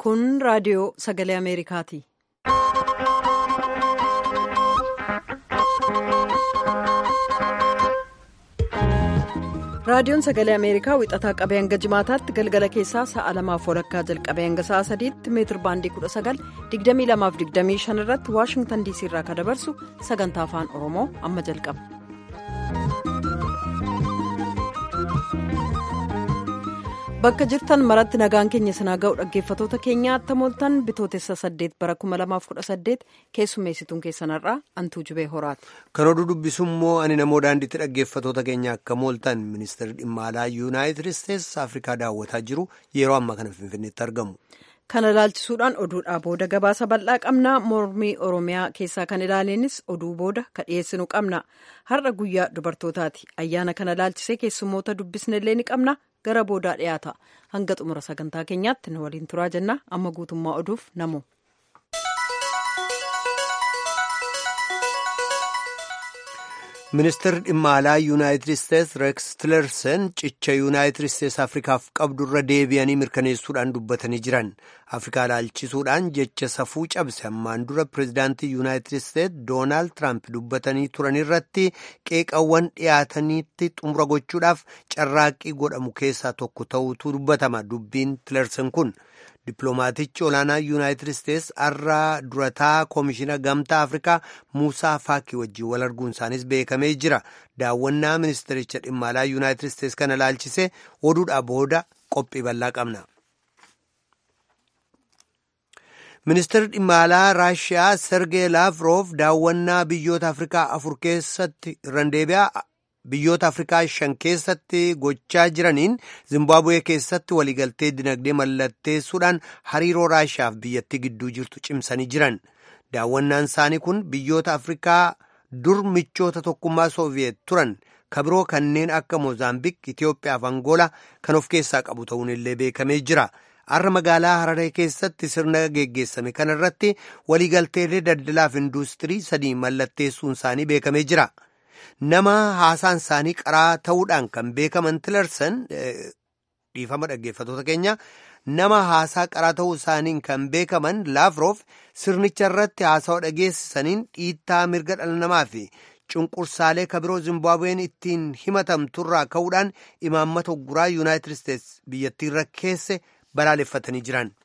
Kun raadiyoo sagalee Ameerikaati. Raadiyoon sagalee Ameerikaa wixataa qabee hanga jimaataatti galgala keessaa sa'a lamaaf walakkaa jalqabee hanga sa'a sadiitti meetir baandii 19,2225 irratti Waashingtan DC irraa kan dabarsu sagantaa afaan Oromoo amma jalqaba. Bakka jirtan maratti nagaan keenya sinaa ga'u dhaggeeffatoota keenyaa attamooltan bitootessa 8 bara 2018 keessummeessituun keessanarraa antuu jubee horaati. Kan oduu dubbisu immoo ani namoo daandiitti dhaggeeffatoota keenya akka mooltan ministeerri dhimma alaa yuunaayitid isteetsi afrikaa daawwataa jiru yeroo ammaa kana finfinneetti argamu. Kana ilaalchisuudhaan oduudhaa booda gabaasa bal'aa qabna mormii oromiyaa keessaa kan ilaaleenis oduu booda ka dhiyeessinu qabna har'a guyyaa dubartootaati ayyaana kana ilaalchisee keessummoota dubbisnellee ni qabna gara boodaa dhiyaata hanga xumura sagantaa keenyaatti nu waliin turaa jenna amma guutummaa oduuf namu. ministeerri dhimma alaa yuunaayitid isteetsi reeks tilersen cicha yuunaayitid isteetsi afrikaaf qabdu irra deebi'anii mirkaneessuudhaan dubbatanii jiran afrikaa ilaalchisuudhaan jecha safuu cabse ammaan dura pireezidaantii yuunaayitid isteetsi doonaald tiraamp dubbatanii turan irratti qeeqawwan dhiyaataniitti xumura gochuudhaaf carraaqqii godhamu keessaa tokko ta'utu dubbatama dubbiin tilersen kun. Dippiloomaatichi olaanaa yuunaayitid isteetsi har'a durataa koomishina gamtaa afrikaa muusaa faakii wajjin wal arguun isaanis beekamee jira daawwannaa ministericha dhimma alaa yuunaayitid isteetsi kana ilaalchisee oduudhaa booda qophii bal'aa qabna. ministeerri dhimma alaa raashiyaa sergee laavroof daawwannaa biyyoota afrikaa afur keessatti irraan deebi'aa. biyyoota afrikaa shan keessatti gochaa jiraniin zimbaabuwee keessatti waliigaltee dinagdee mallatteessuudhaan hariiroo raashiyaaf biyyattii gidduu jirtu cimsanii jiran daawwannaan isaanii kun biyyoota afrikaa dur michoota tokkummaa sooviyeet turan kabiroo kanneen akka moozaambiik itiyoophiyaa fi angoolaa kan of keessaa qabu ta'uun illee beekamee jira har'a magaalaa hararee keessatti sirna geggeessame kana irratti waliigalteelee daldalaa fi induustirii sadii mallatteessuun isaanii beekamee jira. nama haasaan isaanii qaraa ta'uudhaan kan beekaman tilersan dhiifama dhaggeeffatoota keenya nama haasaa qaraa ta'uu isaaniin kan beekaman laafroof sirnicha irratti haasawa dhageessisaniin dhiittaa mirga dhala namaa fi cunqursaalee kabiroo zimbaabuween ittiin himatamturraa ka'uudhaan imaammata guraa yuunaayitid isteetsi biyyattii irra keesse balaaleffatanii jiran.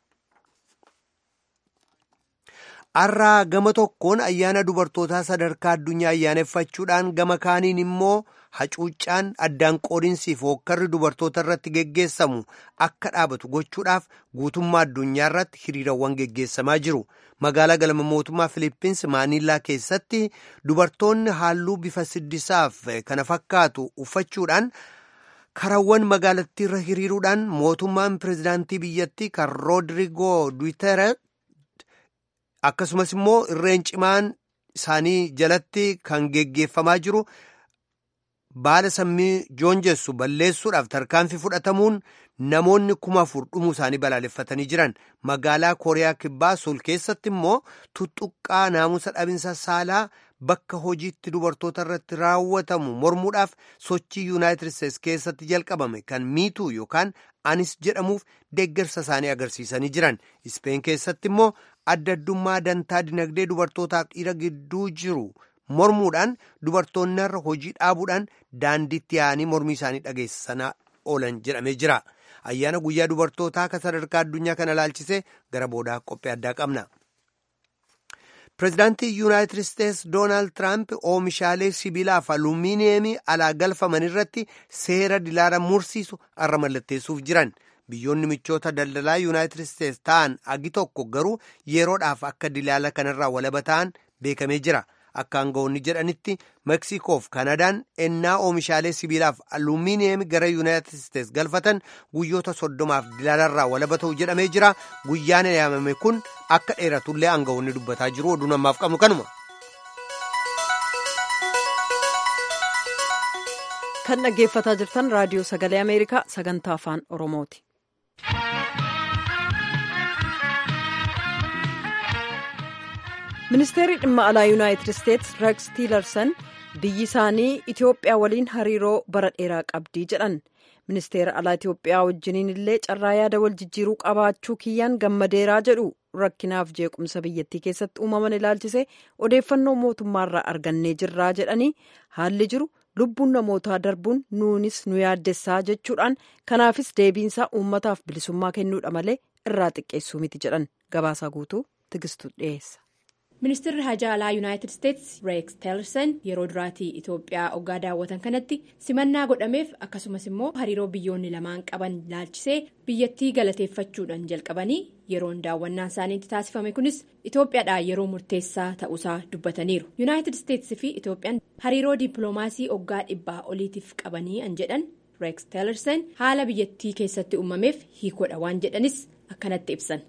har'aa gama tokkoon ayyaana dubartootaa sadarkaa addunyaa ayyaaneffachuudhaan gama kaaniin immoo hacuuccaan addaan qoodinsiif hookkarri dubartoota irratti geggeessamu akka dhaabatu gochuudhaaf guutummaa addunyaa irratti hiriirawwan geggeessamaa jiru magaalaa galma mootummaa filippins maanillaa keessatti dubartoonni halluu bifa siddisaaf kana fakkaatu uffachuudhaan karawwan magaalattii irra hiriiruudhaan mootummaan pireezidaantii biyyattii kan roodrigoo duuteere akkasumas immoo irreen cimaan isaanii jalatti kan geggeeffamaa jiru baala sammii joonjessu balleessuudhaaf tarkaanfii fudhatamuun namoonni kuma afur dhumuu isaanii balaaleffatanii jiran magaalaa kooriyaa kibbaa sul keessatti immoo tuttuqqaa naamusa dhabinsa saalaa bakka hojiitti dubartoota irratti raawwatamu mormuudhaaf sochii yuunaayitid isteetsi keessatti jalqabame kan miituu yookaan anis jedhamuuf deeggarsa isaanii agarsiisanii jiran ispeen keessatti immoo adda addummaa dantaa dinagdee dubartootaaf dhiira gidduu jiru mormuudhaan dubartoonni irra hojii dhaabuudhaan daandiitti yaa'anii mormii isaanii dhageessisanaa oolan jedhamee jira ayyaana guyyaa dubartootaa kan sadarkaa addunyaa kana ilaalchisee gara boodaa qophii addaa qabna. pireezidaantii yuunaayitid isteetsi doonaald tiraamp oomishaalee sibiilaaf alumiiniyeemii alaa galfaman irratti seera dilaala mursiisu har'a mallatteessuuf jiran biyyoonni michoota daldalaa yuunaayitid isteetsi ta'an agi tokko garuu yeroodhaaf akka dilaala kanarraa walaba ta'an beekamee jira akka aangawoonni jedhanitti meeksikoof kanadaan ennaa oomishaalee sibiilaaf alumiiniyeemii gara yuunaayitid isteetsi galfatan guyyoota soddomaaf dilaalarraa walaba ta'u jedhamee jira guyyaan yaamame kun akka dheeratullee aangawoonni dubbataa jiru oduu namaaf qabnu kanuma. kan dhaggeeffataa jirtan raadiyoo sagalee ameerikaa sagantaa afaan oromooti. ministeerri dhimma alaa yuunaayitid isteetsi reeks tiilersan biyyi isaanii itiyoophiyaa waliin hariiroo bara dheeraa qabdii jedhan ministeera alaa itiyoophiyaa wajjiniin illee carraa yaada wal jijjiiruu qabaachuu kiyyaan gammadeeraa jedhu rakkinaaf jeequmsa biyyattii keessatti uumaman ilaalchisee odeeffannoo mootummaarraa argannee jirraa jedhanii haalli jiru lubbuun namootaa darbuun nuunis nu yaaddessaa jechuudhaan kanaafis deebiinsaa uummataaf bilisummaa kennuudha malee irraa xiqqeessuu miti jedhan gabaasaa guutuu tigistu dhiyeessa. ministeerri hajaa alaa yuunaayitid isteetsi reeks teelersan yeroo duraatii itoophiyaa oggaa daawwatan kanatti simannaa godhameef akkasumas immoo hariiroo biyyoonni lamaan qaban ilaalchisee biyyattii galateeffachuudhaan jalqabanii yeroon daawwannaan isaaniitti taasifame kunis itoophiyaadhaa yeroo murteessaa ta'uusaa dubbataniiru yuunaayitid isteetsi fi itoophiyaan hariiroo dippiloomaasii oggaa dhibbaa oliitiif qabanii an jedhan reeks teelersan haala biyyattii keessatti uumameef hiikoodha waan jedhanis akkanatti ibsan.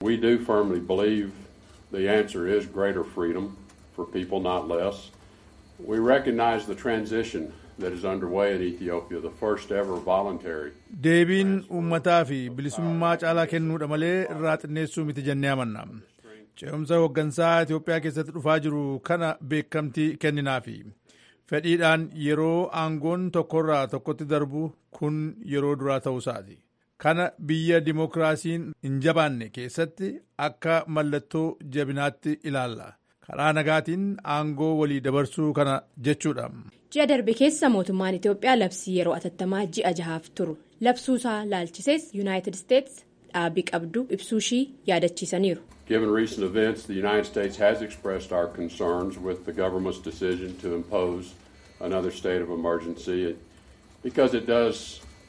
The answer is greater freedom for people, not less. We recognize the transition that is underway in Ethiopia, the first ever voluntary. Deebiin uummataa fi bilisummaa caalaa kennuudha malee irraa xinneessuu miti jennee amanna. Ce'umsa hooggansaa Itoophiyaa keessatti dhufaa jiru kana beekamtii kenninaafi. Fedhiidhaan yeroo aangoon tokkorraa tokkotti darbu kun yeroo duraa ta'uusaati. kana biyya dimookiraasiin hin jabaanne keessatti akka mallattoo jabinaatti ilaalla karaa nagaatiin aangoo walii dabarsuu kana jechuudha. ji'a darbe keessa mootummaan itiyoophiyaa labsii yeroo atattamaa ji'a jahaaf turu labsuusaa laalchisees yuunaayitid isteetsi dhaabii qabdu ibsuushii yaadachiisaniiru. Given recent events, the United States has expressed our concerns with the government's decision to impose another state of emergency because it does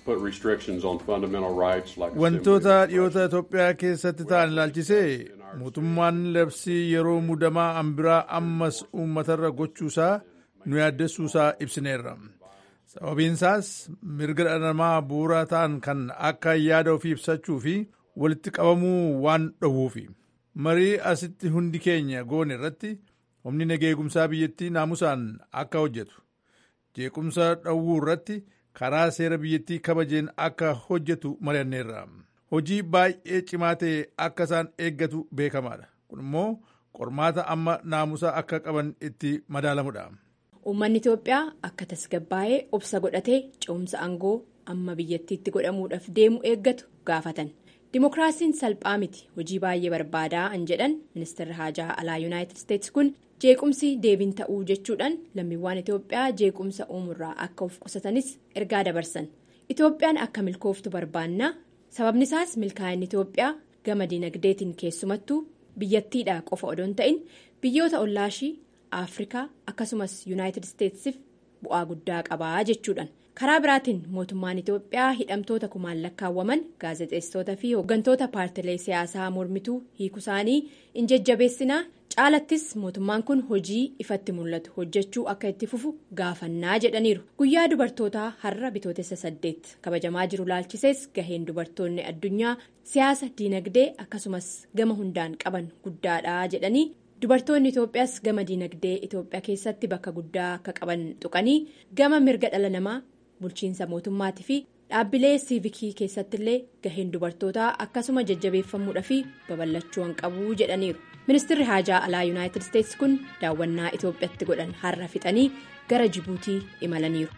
Wantoota dhiyoota Itoophiyaa keessatti ta'an ilaalchisee mootummaan labsii yeroo mudamaa ambiraa ammas uummatarra gochuusaa nu yaaddessuusaa ibsineerra. Sababiinsaas mirga dhala namaa bu'uuraa ta'an kan akka yaada ofii ibsachuu fi walitti qabamuu waan dhowwuufi. Marii asitti hundi keenya goone irratti humni nageegumsaa biyyattii naamusaan akka hojjetu. Jeequmsa dhowwuu irratti. karaa seera biyyattii kabajeen akka hojjetu mari'anneerra hojii baay'ee cimaa ta'e akka isaan eeggatu beekamaadha kun immoo qormaata amma naamusa akka qaban itti madaalamudha. uummanni itiyoophiyaa akka tasgabbaa'ee obsa godhatee ce'umsa aangoo amma biyyattiitti godhamuudhaaf deemu eeggatu gaafatan dimookiraasiin salphaa miti hojii baay'ee barbaadaa an jedhan ministeerri haajaa alaa yuunaayitid isteetsi kun. jeequmsi deebiin ta'uu jechuudhaan lammiiwwan itiyoophiyaa jeequmsa uumurraa akka of qusatanis ergaa dabarsan itiyoophiyaan akka milkooftu barbaannaa sababni isaas milkaa'inni itiyoophiyaa gama dinagdeetiin keessumattuu biyyattiidhaa qofa odoo hin ta'in biyyoota ollaashii afrikaa akkasumas yuunaayitid isteetsiif bu'aa guddaa qabaa jechuudhaan karaa biraatiin mootummaan itiyoophiyaa hidhamtoota kumaan lakkaawwaman gaazexeessitoota fi hooggantoota paartilee siyaasaa mormituu hiikusaanii in jajjabeessinaa caalattis mootummaan kun hojii ifatti mul'atu hojjechuu akka itti fufu gaafannaa jedhaniiru guyyaa dubartootaa har'a bitootessa saddeet kabajamaa jiru laalchisees gaheen dubartoonni addunyaa siyaasa diinagdee akkasumas gama hundaan qaban guddaadha jedhanii dubartoonni itoophiyaas gama diinagdee itoophiyaa keessatti bakka guddaa akka qaban tuqanii gama mirga dhala namaa bulchiinsa mootummaatii fi dhaabbilee siivikii keessattillee gaheen dubartootaa akkasuma jajjabeeffamuudha fi babal'achuu hin qabu jedhaniiru. ministeerri haajaa alaa yuunaayitid isteetsi kun daawwannaa itoophiyaatti godhan har'a fixanii gara jibuutii imalaniiru.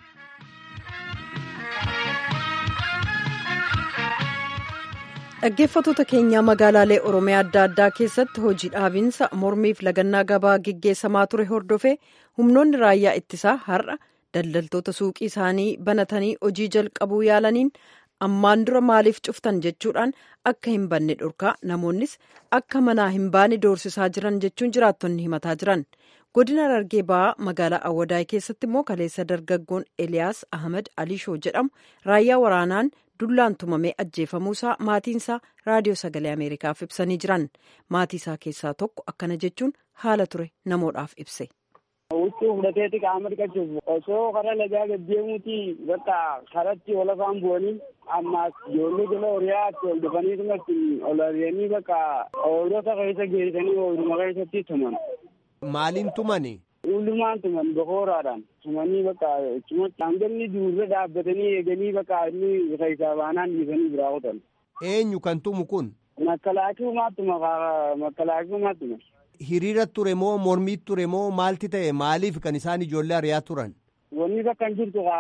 dhaggeeffattoota keenyaa magaalaalee oromiyaa adda addaa keessatti hojii dhaabinsa mormiif lagannaa gabaa geggeessamaa ture hordofee humnoonni raayyaa ittisaa har'a daldaltoota suuqii isaanii banatanii hojii jalqabuu yaalaniin ammaan dura maaliif cuftan jechuudhaan akka hin banne dhorkaa namoonnis akka manaa hin baane doorsisaa jiran jechuun jiraattonni himataa jiran godina Harargee ba'aa magaalaa awwadaay keessatti immoo kaleessa dargaggoon eliyaas ahmed alishoo jedhamu raayyaa waraanaan dullaan tumamee ajjeefamuusaa maatiinsaa raadiyoo sagalee ameerikaaf ibsanii jiran maatii isaa keessaa tokko akkana jechuun haala ture namoodhaaf ibse. Huccuu fudhateeti qaama dhiqachuuf osoo karaa lagaa gaddeemuuti bakka karatti ol afaan bu'anii ammaas ijoollee jala horiyaatti ol dhufanii ol ari'anii bakka oolota keessa geessanii ooluma keessatti tuman. Maaliin tumani? Ullumaan tuman bokooraadhaan tumanii bakka cimatti hangalli duurre dhaabbatanii eeganii bakka inni keessaa baanaan dhiisanii biraa qotan. Eenyu kan tumu kun? Makkalaakiyumaatuma makkalaakiyumaatuma. Hiriira ture moo mormii ture moo maalti ta'e maaliif kan isaan ijoollee ari'aa turan? Wanni bakka hin jirtu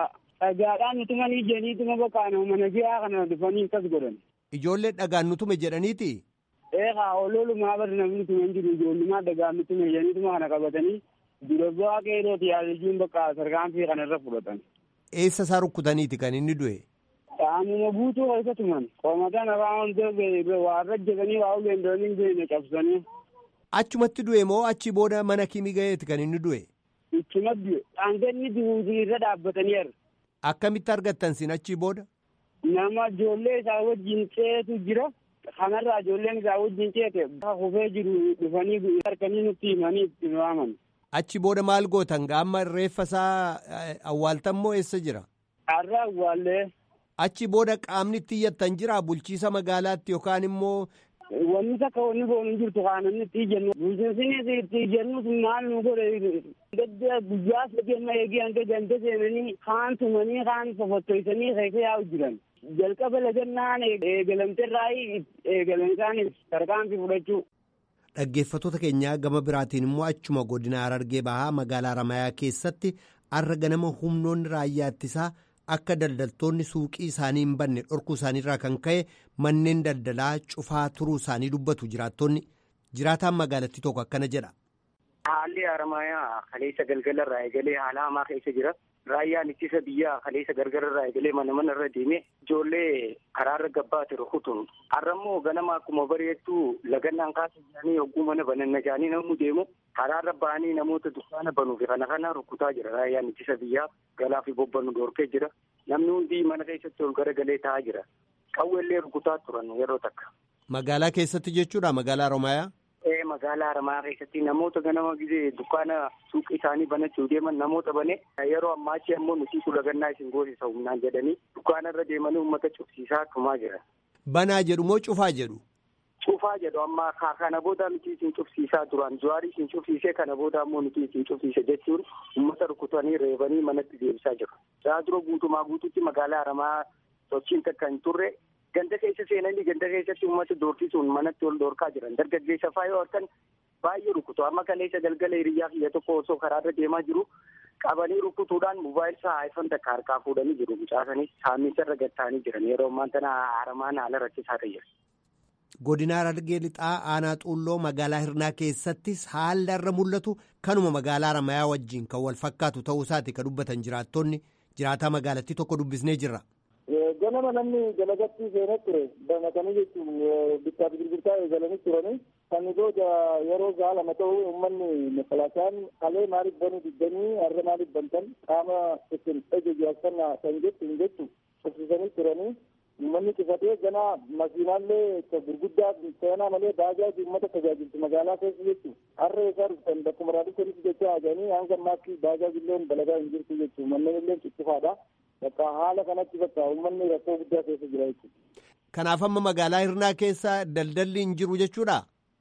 dhagaadhaan utumanii jeniituma bakka mana ji'aa kana dhufanii akkas godhan. Ijoollee dhagaan nutume jedhaniiti. Eegaa ololumaa bari namni tume jiru ijoollumaa dhagaan nutume jeniituma kana qabatanii dura bu'aa qeerooti yaadachuun bakka sarkaanfii kana irra fudhatan. Eessa isaa rukkutaniiti kan inni du'e? Qaamuma guutuu keessa tuman. Qomataan irraa wantoota waan rajjatanii waa uleen dooniin beekne cabsanii. Achumatti du'e moo achi booda mana kimi ga'eeti kan inni du'e? Ichuma du'e. Dhaanganni du'uutii irra dhaabbataniiru. Akkamitti argattan sin achi booda? Nama ijoollee isaa wajjin ceetu jira. Kanarraa ijoolleen isaa wajjin ceete hufee jiru dhufanii harkanii nutti himanii itti waaman. Achi booda maal gootan gaamma reeffa isaa awwaaltan moo eessa jira? Har'a awwaallee. Achi booda qaamni itti iyyattan jira bulchiisa magaalaatti yookaan immoo. Wanni takka wanni boonu hin jirtu kaan inni itti jennu. Bulchiinsinis itti jennu maal nu godhe gadda guyyaa sadeenna eegee hanga ganda seenanii kaan tumanii kaan fofottoysanii keessa yaa'u jiran. Jalqaba lagannaan eegalamterraa eegalan isaanis tarkaanfii fudhachuu. Dhaggeeffattoota keenyaa gama biraatiin immoo achuma godina Harargee Bahaa magaalaa Ramayaa keessatti arra ganama humnoonni raayyaa ittisaa akka daldaltoonni suuqii isaanii hin banne dhorkuu isaaniirraa kan ka'e manneen daldalaa cufaa turuu isaanii dubbatu jiraattonni jiraataan magaalattii tokko akkana jedha. Haalli Haramayaa kaleessa galgalarraa eegalee haala hamaa keessa jira. Raayyaan ittisa biyyaa kaleessa gargararraa eegalee mana mana irra deemee ijoollee karaarra gabbaate rukutuun har'ammoo ganama akkuma bareettuu lagannaan kaasa isaanii hogguu mana bananna isaanii namni deemu karaarra ba'anii namoota dukkaana banuu fi kana kana rukutaa jira raayyaan ittisa biyyaa galaa fi bobbannu dhorkee jira namni hundi mana keessatti ol garagalee taa'aa jira qawweellee rukutaa turan yeroo takka. Magaalaa keessatti jechuudha magaalaa Haramayaa. Ee magaalaa Haramayaa keessatti namoota ganama gisee dukkaana suuqii isaanii banachuu deeman namoota bane yeroo ammaachi ammoo nuti lagannaa isin goosisa humnaan jedhanii dukkaana irra deemanii uummata cufsiisaa tumaa jira. Banaa jedhu moo cufaa jedhu? Cufaa jedhu amma kana booda nuti isin cufsiisaa turan juwaarii isin cufsiisee kana booda ammoo nuti isin cufsiise jechuun uummata rukutanii reebanii manatti deebisaa jiru. Isaa dura guutumaa guututti magaalaa Haramayaa sochiin takka hin turre ganda keessa seenanii ganda keessatti uummata doorsisuun manatti ol dhoorkaa jiran dargaggeessa faa yoo harkan baay'ee rukutu amma kaleessa galgala hiriyyaa kiyya tokko osoo karaarra deemaa jiru qabanii rukutuudhaan mobaayil isaa iphone takka harkaa fuudhanii jiru mucaasanii saamicha irra gattaanii jiran yeroo ammaan tana haramaan haala rakkisaa ta'e jira. Godina Harargee lixaa aanaa xuulloo magaalaa Hirnaa keessattis haalli irra mul'atu kanuma magaalaa Haramayaa wajjin kan wal fakkaatu ta'uu isaati kan dubbatan jiraattonni jiraataa magaalattii tokko dubbisnee jirra. ganama namni dalagatti seenee ture banatanii jechuun bittaa fi gurgurtaa eegalanii turanii kan booda yeroo ga'a lama ta'u uummanni makalaasaan kalee maaliif banuu diddanii har'a maaliif bantan qaama isin ejejaasannaa kan jettu hin jettu cufsisanii turanii uummanni cufatee gana makiinaallee gurguddaa seenaa malee baajaaji uummata tajaajiltu magaalaa keessa jechu har'a isaa dhuftan bakkuma raadiyoonis jecha ajanii hanga ammaatti baajaajillee dalagaa hin jirtu jechu manneen illee ciccifaadha. bakka haala kanatti bakka uummanni rakkoo guddaa keessa jira jechuudha. Kanaaf amma magaalaa Hirnaa keessa daldalli hin jiru jechuudha?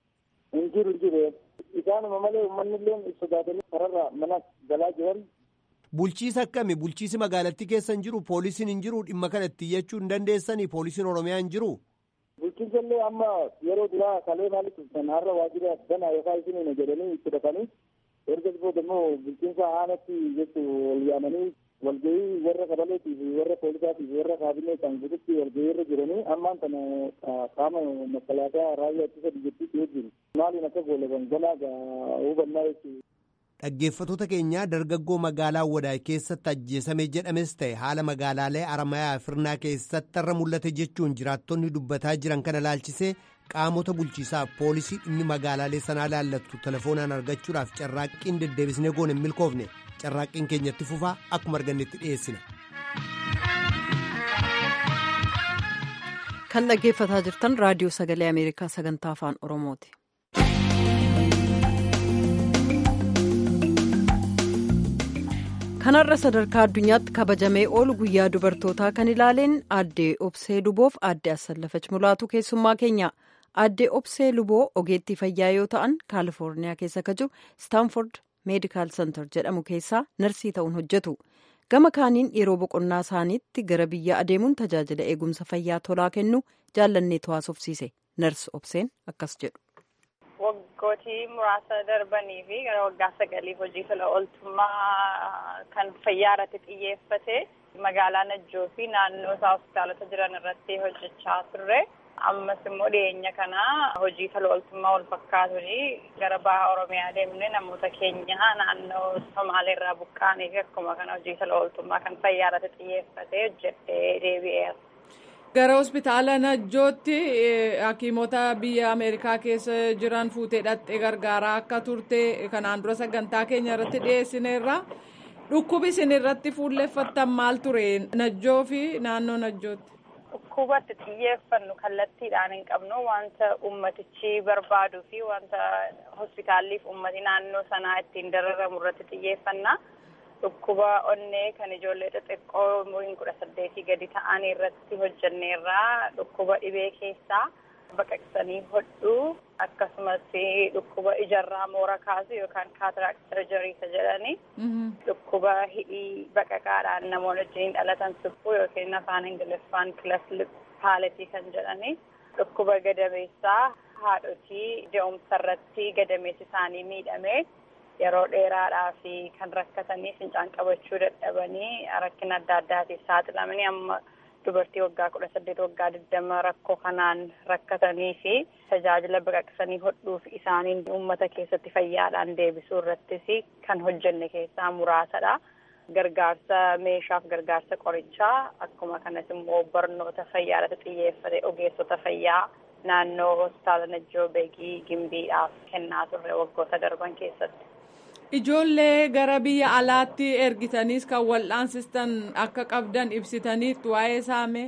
Hin jiru hin jiru. Isaanuma malee uummanni illee sodaatanii kararra mana galaa jiran. Bulchiisa akkami? Bulchiisi magaalattii keessa hin jiru? Poolisiin hin jiru? Dhimma kanatti iyyachuu hin dandeessanii? Poolisiin Oromiyaa hin jiru? Bulchiinsa illee amma yeroo duraa kalee maaliif dhuftan har'a waajjira banaa yookaan isin jedhanii itti dhaqanii erga booda immoo bulchiinsa aanatti jechu ol yaamanii walgahii warra kabaleetii fi warra poolisaatii fi warra kaabinee kan guututti walgahii irra jiranii ammaan kana qaama makalaakaa raayyaa ittisa biyyattiitti wajjin maaliin akka goolaban ganaa hubannaa jechuudha. Dhaggeeffattoota keenyaa dargaggoo magaalaa Wadaay keessatti ajjeesame jedhames ta'e haala magaalaalee Aramayaa Firnaa keessatti irra mul'ate jechuun jiraattonni dubbataa jiran kana laalchisee qaamota bulchiisaa poolisii dhimmi magaalaalee sanaa laallattu telefoonaan argachuudhaaf carraaqqiin deddeebisnee goone hin milkoofne carraaqqiin keenyatti fufaa akkuma argannetti dhiyeessina. kan dhaggeeffataa jirtan raadiyoo sagalee ameerikaa sagantaa afaan oromooti. kanarra sadarkaa addunyaatti kabajamee oolu guyyaa dubartootaa kan ilaaleen aadde obsee luboof aadde assallafach mulaatu keessummaa keenya aadde obsee luboo ogeettii fayyaa yoo ta'an kaalifoorniyaa keessa ka jiru staanford meedikaal sentar jedhamu keessaa narsii ta'uun hojjetu gama kaaniin yeroo boqonnaa isaaniitti gara biyya adeemuun tajaajila eegumsa fayyaa tolaa kennu jaallannee haasofsiise nars obseen akkas jedhu. waggootii muraasa darbanii fi gara waggaa sagaliif hojii tola ooltummaa kan fayyaa irratti xiyyeeffate magaalaa Najjoo fi naannoo isaa hospitaalota jiran irratti hojjechaa turre. Ammas immoo dhiyeenya kana hojii tola ooltummaa wal fakkaatu gara baha Oromiyaa deemnee namoota keenya naannoo Somaaleerraa buqqaanii fi akkuma kana hojii tola ooltummaa kan fayyaa irratti xiyyeeffatee hojjetee deebi'eera. Gara hospitaala Najjootti hakiimota biyya Ameerikaa keessa jiran fuutee dhattee gargaaraa akka turte kanaan dura sagantaa keenya irratti dhiyeessineerra. Dhukkubi isin irratti fuulleeffattan maal ture Najjoo fi naannoo Najjootti? Dhukkubatti xiyyeeffannu kallattiidhaan hin qabnu wanta ummatichi barbaaduu fi wanta hospitaalliif ummati naannoo sanaa ittiin dararamu irratti xiyyeeffanna. Dhukkuba onnee kan ijoollee xixiqqoo umuriin kudha saddeetii gadi ta'an irratti hojjenneerraa dhukkuba dhibee keessaa baqaqsanii hodhuu akkasumas dhukkuba ijarraa moora kaasu yookaan kaataraakt sarjariisa jedhani dhukkuba hidhii baqaqaadhaan namoonni wajjin dhalatan suphuu yookiin afaan ingiliffaan kilasli paaletii kan jedhani dhukkuba gadameessaa haadhotii de'umsa irratti gadameessi isaanii miidhamee yeroo dheeraadhaa fi kan rakkatanii fincaan qabachuu dadhabanii rakkina adda addaatiif saaxilamanii amma dubartii waggaa kudha saddeet waggaa digdama rakkoo kanaan rakkatanii fi tajaajila baqaqsanii hodhuuf isaaniin uummata keessatti fayyaadhaan deebisuu irrattis kan hojjenne keessaa muraasadha. Gargaarsa meeshaaf gargaarsa qorichaa akkuma kanas immoo barnoota fayyaa irratti xiyyeeffate ogeessota fayyaa naannoo hospitaala Najjoo Beegii Gimbiidhaaf kennaa turre waggoota darban keessatti. Ijoollee gara biyya alaatti ergitaniis kan wal'aansistan akka qabdan ibsitaniitu waa'ee saame.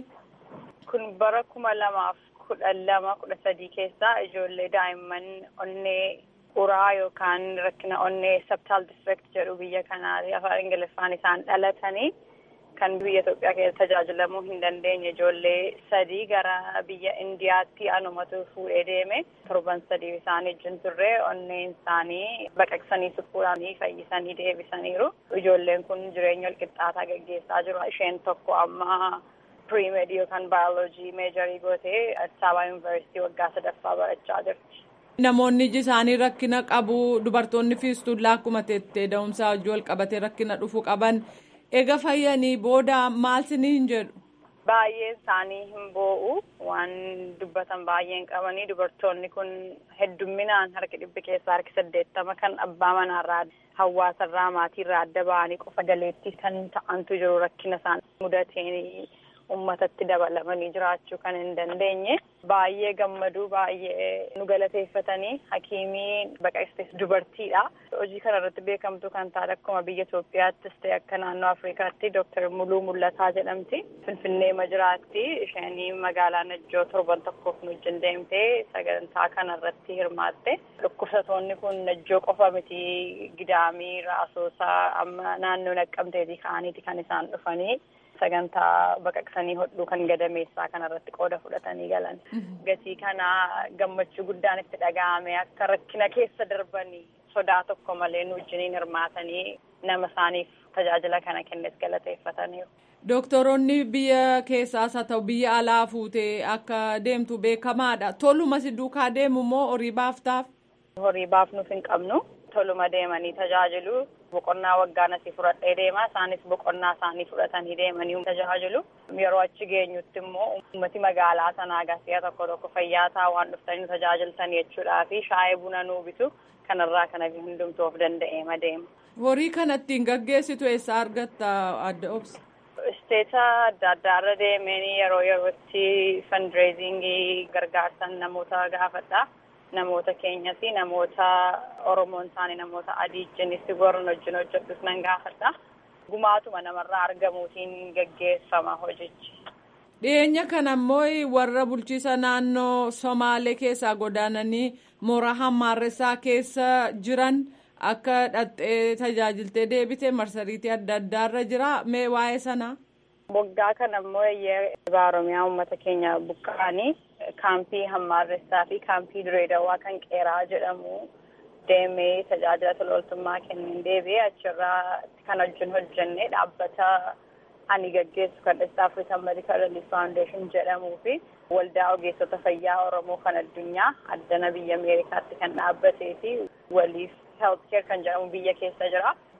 Kun bara kuma lamaaf kudha lama kudha sadii keessaa ijoollee daa'imman onnee uraa yookaan rakkina onnee sabtaal district jedhu biyya kanaati afaan ingiliffaan isaan dhalatanii kan biyya Itoophiyaa keessa tajaajilamuu hin dandeenye ijoollee sadii gara biyya Indiyaatti anumatu fuudhee deeme torban sadii isaan wajjin turre onneen isaanii baqaqsanii suphuudhaanii fayyisanii deebisaniiru. Ijoolleen kun jireenya walqixxaataa gaggeessaa jiru. Isheen tokko amma piriimeed yookaan baayoloojii meejarii gootee Addis Ababa yuunivarsiitii waggaa sadaffaa barachaa jirti. Namoonni iji isaanii rakkina qabu dubartoonni fiistullaa akkuma teettee da'umsaa wajjin wal qabatee rakkina dhufu qaban Eega fayyanii booda maal siniin jedhu? Baay'een isaanii hin boo'u waan dubbatan baay'een qabanii dubartoonni kun heddumminaan harki dhibbi keessaa harki saddeettama kan abbaa manaarraa hawaasarraa maatiirraa adda ba'anii qofa galeettii kan ta'antu jiru rakkina isaan mudateen uummatatti dabalamanii jiraachuu kan hin dandeenye baay'ee gammaduu baay'ee nu galateeffatanii hakiimii baqaqsitees dubartiidha. Hojii kana irratti beekamtuu kan taate akkuma biyya Itoophiyaattis ta'e akka naannoo Afrikaatti Dooktar Muluu Mul'ataa jedhamti. Finfinnee jiraatti isheenii magaalaa Najjoo torban tokkoof nu wajjin deemtee sagantaa kana irratti hirmaatte. Dhukkubsatoonni kun Najjoo qofa miti gidaamii raasoosaa amma naannoo naqqamteetii ka'aniiti kan isaan dhufanii. sagantaa baqaqsanii hodhuu kan gadameessaa kanarratti qooda fudhatanii galan. Gatii kana gammachuu guddaan itti dhaga'ame akka rakkina keessa darbanii sodaa tokko malee nu wajjiniin hirmaatanii nama isaaniif tajaajila kana kennes galateeffataniiru. Doktoroonni biyya keessaas haa ta'u biyya alaa fuutee akka deemtu beekamaadha. Toluma si duukaa deemu moo horii baaftaaf? Horii baafnuuf hin qabnu. Toluma deemanii tajaajilu. Boqonnaa waggaan asii fudhadhee deema. Isaanis boqonnaa isaanii fudhatanii deemanii tajaajilu. Yeroo achi geenyutti immoo uummati magaalaa sanaa gasiya tokko tokko fayyaa ta'aa waan dhuftanii tajaajiltan jechuudhaa fi shaayii buna nuu bitu kanarraa kana hundumtuu of danda'eema deema. Horii kana ittiin gaggeessitu eessaa argatta adda obsa? Isteeta adda addaarra deemanii yeroo yerootti fundraisingii gargaarsan namoota gaafadha. Namoota keenyas namoota Oromoon isaanii namoota adii wajjinis goron wajjin hojjedhus nan gaafadha. Gumaatuma namarraa argamuutiin gaggeeffama hojichi. Dhiyeenya kana immoo warra bulchiisa naannoo Somaalee keessaa godaananii mooraa hammaarressaa keessa jiran akka dhattee tajaajiltee deebite marsariitii adda addaarra jira mee waa'ee sanaa? Waggaa kana immoo Oromiyaa uummata keenya buqqa'anii kaampii hammaarressaa fi kaampii direedawaa kan qeeraa jedhamu deemee tajaajila tola ooltummaa kennin deebi'ee achirraa kan wajjin hojjenne dhaabbata ani gaggeessu kan East African Medical Relief Foundation jedhamuu fi waldaa ogeessota fayyaa Oromoo kan addunyaa addana biyya Ameerikaatti kan dhaabbatee fi waliif health care kan jedhamu biyya keessa jira.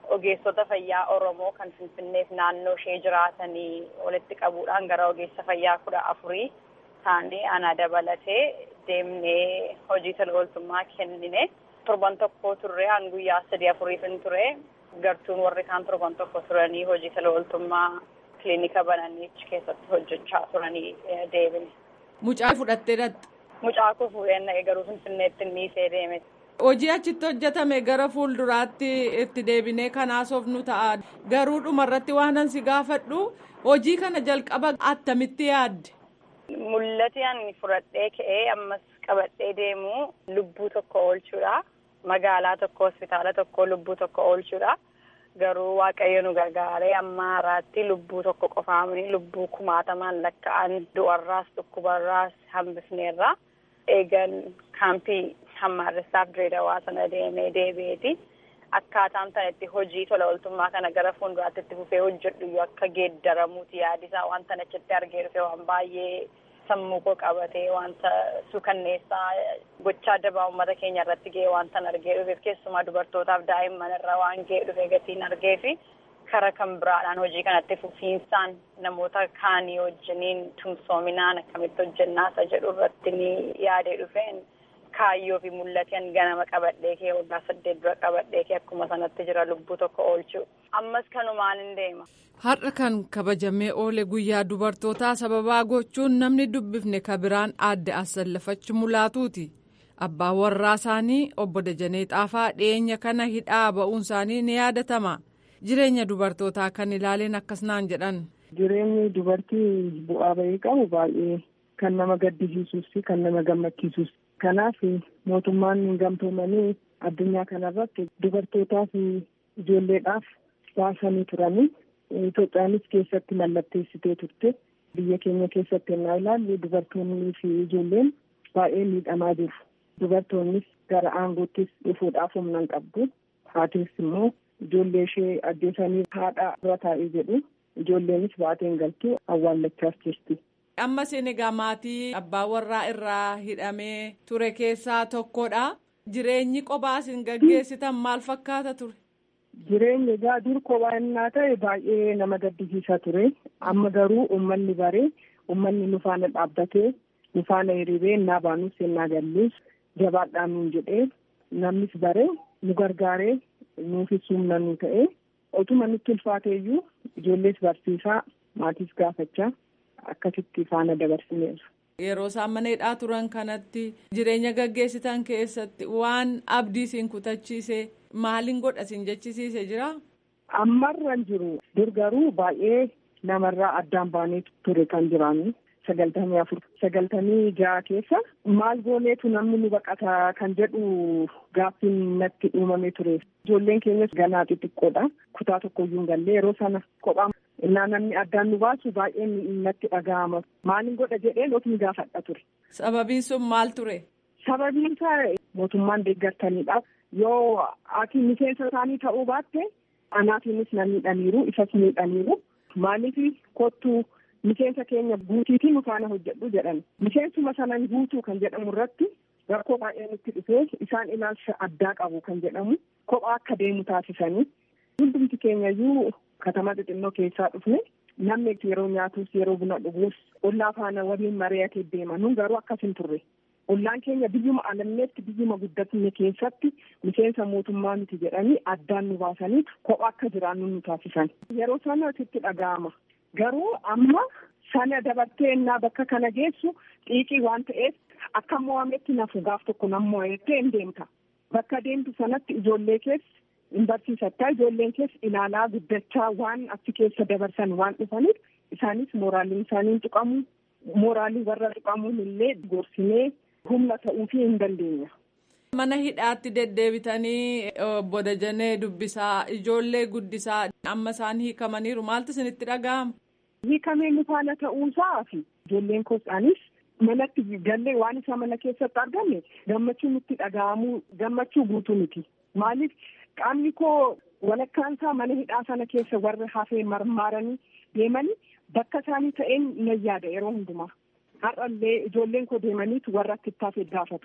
ogeessota fayyaa Oromoo kan Finfinneef naannoo ishee jiraatanii walitti qabuudhaan gara ogeessa fayyaa kudha afurii taanee ana dabalatee deemnee hojii tola ooltummaa kennine. Torban tokko turre hanga guyyaa sadii afuriifin ture. Gartuun warri kaan torban tokko turanii hojii tola ooltummaa kilinika bananii keessatti hojjechaa turanii deebine. Mucaa fudhattee dhatte. Mucaa koo fuudhee naqe garuu Finfinneetti dhiisee deeme. Hojii achitti hojjetame gara fuulduraatti itti deebinee kanaasofnu ta'a. Garuu dhumarratti waan ansi gaafadhu hojii kana jalqaba attamitti yaadde? Mul'ati ani fudhadhee ka'ee ammas qabadhee deemu lubbuu tokko oolchuudha. Magaalaa tokko hospitaala tokko lubbuu tokko oolchuudha. Garuu waaqayyo nu gargaaree amma haraatti lubbuu tokko qofaamanii lubbuu kumaatamaan lakka'an du'arraas dhukkubarraas hambisneerra. Eegan kaampii hammaarressaaf direedawaa sana deemee deebi'eeti. Akkaataan tanatti hojii tola ooltummaa kana gara fuulduraatti itti fufee hojjedhu yoo akka geeddaramuuti yaadisaa wanta achitti argee dhufe waan baay'ee sammuu koo qabatee wanta suukanneessaa gochaa dabaa uummata keenya irratti ga'e wanta argee dhufeef keessumaa dubartootaaf daa'imman irra waan ga'e dhufe gatiin argee fi kara kan biraadhaan hojii kanatti fufiinsaan namoota kaanii wajjiniin tumsoominaan akkamitti hojjennaa isa jedhu irratti ni yaadee dhufeen kaayyoo fi mul'atan ganama qabadhee kee waggaa saddeet dura qabadhee kee akkuma sanatti jira lubbuu tokko oolchuu ammas kanumaan hin deema. Har'a kan kabajamee oole guyyaa dubartootaa sababaa gochuun namni dubbifne kabiraan aadde asallafach mulaatuuti. Abbaan warraa isaanii obbo Dajanee Xaafaa dhiyeenya kana hidhaa ba'uun isaanii ni yaadatama. Jireenya dubartootaa kan ilaaleen akkas naan jedhan. Jireenyi dubartii bu'aa bahii qabu baay'ee kan nama gaddisiisuus fi kan nama gammachiisus. Kanaaf mootummaan gamtoomanii addunyaa kanarratti dubartootaa fi ijoolleedhaaf baasanii turanii. Itoophiyaanis keessatti mallatteessitee turte biyya keenya keessatti yennaa ilaallu dubartoonnii fi ijoolleen baay'ee miidhamaa jiru. Dubartoonnis gara aangoottis dhufuudhaaf humna hin qabdu. Haatis immoo ijoollee ishee ajjeesanii haadha irra taa'ee jedhu ijoolleenis baatee hin galtu awwaallachaas jirti. Amma isin egaa maatii abbaa warraa irraa hidhamee ture keessaa tokkodha. Jireenyi kophaa isin gaggeessitan maal fakkaata ture? Jireenyi egaa dur kophaa innaa ta'e baay'ee nama gaddisiisaa ture. Amma garuu uummanni baree uummanni nu faana dhaabbatee nu faana hiriiree innaa baanus innaa galluus jabaadhaan nuun jedhee namnis baree nu gargaaree nuufis humna nu ta'e otuma nutti ulfaate iyyuu ijoollees barsiisaa maatiis gaafachaa akkasitti faana dabarsineerra. Yeroo isaan mana hidhaa turan kanatti jireenya gaggeessitan keessatti waan abdii isin kutachiise maaliin godha isin jechisiise jira? Ammarran jiru dur garuu baay'ee namarraa addaan baanee ture kan jiraannu sagaltamii afur sagaltamii jaha keessa maal gooneetu namni nu baqata kan jedhu gaaffiin natti uumamee ture. Ijoolleen keenyas ganaa xixiqqoodha kutaa tokkoyyuu hin galle yeroo sana kophaa innaa namni addaan nu baasu baay'ee natti dhaga'ama maaliin godha jedheen ofiin gaafadha ture. Sababiin sun maal ture? Sababiin isaa mootummaan deeggartaniidhaaf yoo ati miseensa isaanii ta'uu baatte anaatiinis na miidhaniiru isas miidhaniiru maaliif kottuu miseensa keenya guutiitii nu faana hojjedhu jedhan miseensuma sanan guutuu kan jedhamu irratti rakkoo baay'ee nutti dhufee isaan ilaalcha addaa qabu kan jedhamu kophaa akka deemu taasisanii hundumti keenyayyuu katama xixinnoo keessaa dhufne namni yeroo nyaatus yeroo buna dhuguus ollaa faana waliin mari'atee deema nun garuu akkas hin turre ollaan keenya biyyuma alamneetti biyyuma guddatne keessatti miseensa mootummaa miti jedhanii addaan nu baasanii kophaa akka jiraannu nu taasisan yeroo sana sitti dhaga'ama garuu amma sana dabartee innaa bakka kana geessu xiiqii waan ta'eef akka mo'ametti nafu gaaf tokko nan mo'attee hin deemta bakka deemtu sanatti ijoollee keessa hin barsiisattaa ijoolleen keessa ilaalaa guddachaa waan achi keessa dabarsan waan dhufaniif isaanis mooraaliin isaanii hin tuqamu mooraalii warra tuqamuun illee gorsinee humna ta'uufii hin dandeenya. Mana hidhaatti deddeebitanii obbo Dajanee dubbisaa ijoollee guddisaa amma isaan hiikamaniiru maaltu isinitti dhaga'ama? Hiikamee nu faana ta'uusaa fi ijoolleen kosaanis manatti gallee waan isa mana keessatti arganne gammachuu nutti dhaga'amuu gammachuu guutuu miti. Maaliif qaamni koo walakkaan isaa mana hidhaa sana keessa warra hafee marmaaranii deemanii bakka isaanii ta'een nan yaada yeroo hundumaa. Har'allee ijoolleen koo deemaniitu warra itti taafee gaafatu.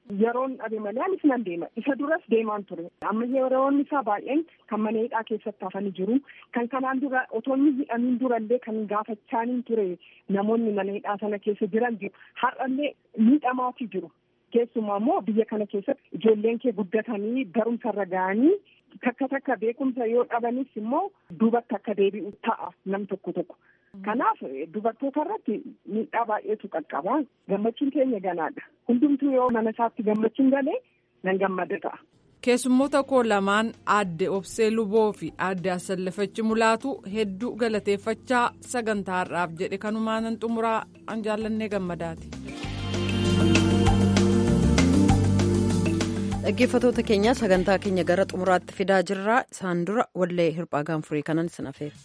yeroon dhabe malee anis nan deema isa duras deemaan ture amma yeroon isaa baay'een kan mana hidhaa keessatti hafanii jiru kan kanaan dura otoo inni hidhamiin durallee kan gaafachaaniin ture namoonni mana hidhaa sana keessa jiran jiru har'allee miidhamaati jiru keessumaa immoo biyya kana keessatti ijoolleen kee guddatanii barumsarra ga'anii takka takka beekumsa yoo dhabanis immoo duubatti akka deebi'u ta'a nam tokko tokko. Kanaaf dubartoota irratti miidhaa baay'eetu qaqqaba. Gammachuun keenya ganaadha. Hundumtuu yoo mana isaatti gammachuun galee nan gammada ta'a. Keessummoota koo lamaan aadde Obsee Luboo fi aadde Asallafachi Mulaatu hedduu galateeffachaa sagantaa har'aaf jedhe kanumaanan xumuraa an jaallannee gammadaati. Dhaggeeffatoota keenya sagantaa keenya gara xumuraatti fidaa jirra. Isaan dura wallee hirphaa gaanfurii kanan sin afeera.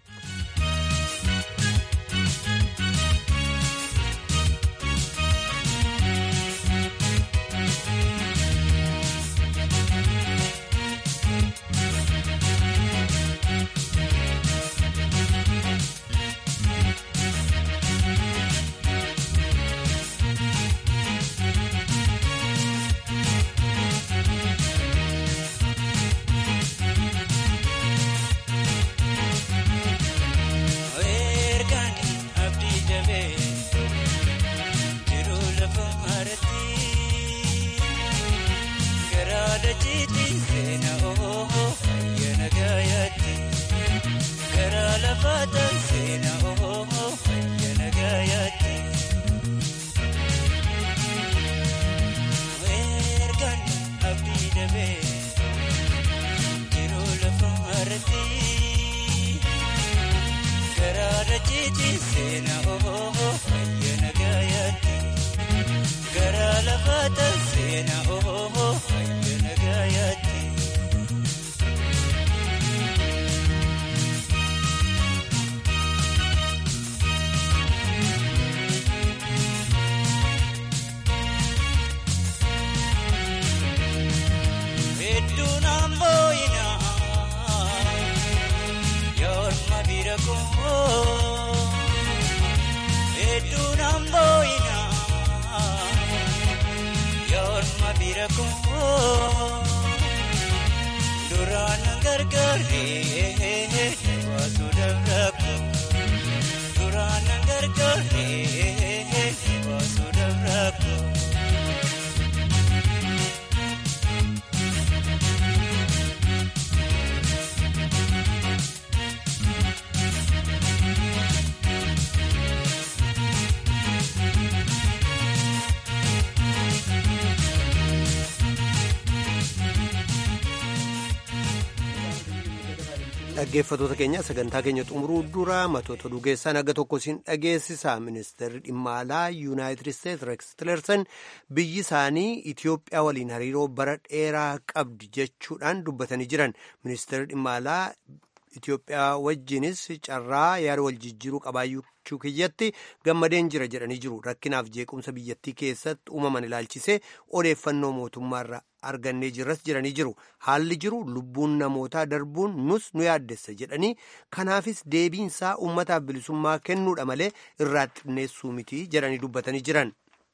dhaggeeffatoota keenya sagantaa keenya xumuruu dura matoota dhugeessaan aga tokko siin dhageessisa ministeerri dhimma alaa yuunaayitid isteetsi reeks tilerson biyyi isaanii itiyoophiyaa waliin hariiroo bara dheeraa qabdi jechuudhaan dubbatanii jiran ministeerri dhimma alaa itiyoophiyaa wajjinis carraa yaada wal jijjiiruu qabaachuu kiyyatti gammadeen jira jedhanii jiru rakkinaaf jeequmsa biyyattii keessatti uumaman ilaalchisee odeeffannoo mootummaarra argannee jirras jedhanii jiru haalli jiru lubbuun namootaa darbuun nus nu yaaddessa jedhanii kanaafis deebiinsaa uummataaf bilisummaa kennuudha malee irraa xinneessuu miti jedhanii dubbatanii jiran.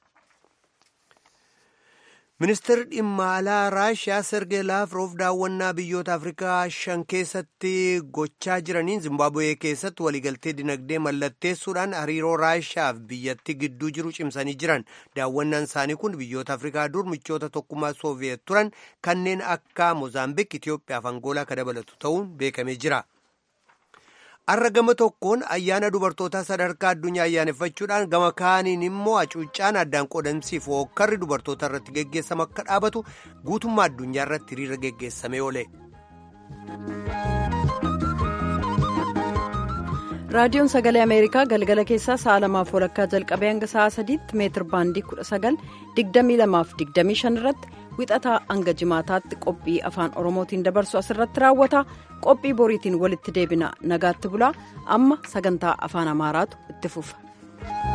ministeerri dhimma alaa raashiyaa sergee laafroof daawwannaa biyyoota afrikaa shan keessatti gochaa jiraniin zimbaabuwee keessatti waliigaltee dinagdee mallatteessuudhaan hariiroo raashiyaaf biyyattii gidduu jiru cimsanii jiran daawwannaan isaanii kun biyyoota afrikaa dur michoota tokkummaa sooviyeet turan kanneen akka moozaambiik itiyoophiyaa fi angoolaa ka dabalatu ta'uun beekamee jira. har'a gama tokkoon ayyaana dubartootaa sadarkaa addunyaa ayyaaneffachuudhaan gama kaaniin immoo hacuuccaan addaan qoodamsiif hookkarri dubartoota irratti geggeessamu akka dhaabatu guutummaa addunyaa irratti hiriira geggeessamee oole. raadiyoon sagalee ameerikaa galgala keessaa sa'a lamaaf walakkaa jalqabee hanga sa'a sadiitti meetir baandii kudha sagal digdamii lamaaf digdamii shan irratti wixataa hanga jimaataatti qophii afaan oromootiin dabarsu asirratti raawwata qophii boriitiin walitti deebina nagaatti bulaa amma sagantaa afaan amaaraatu itti fufa.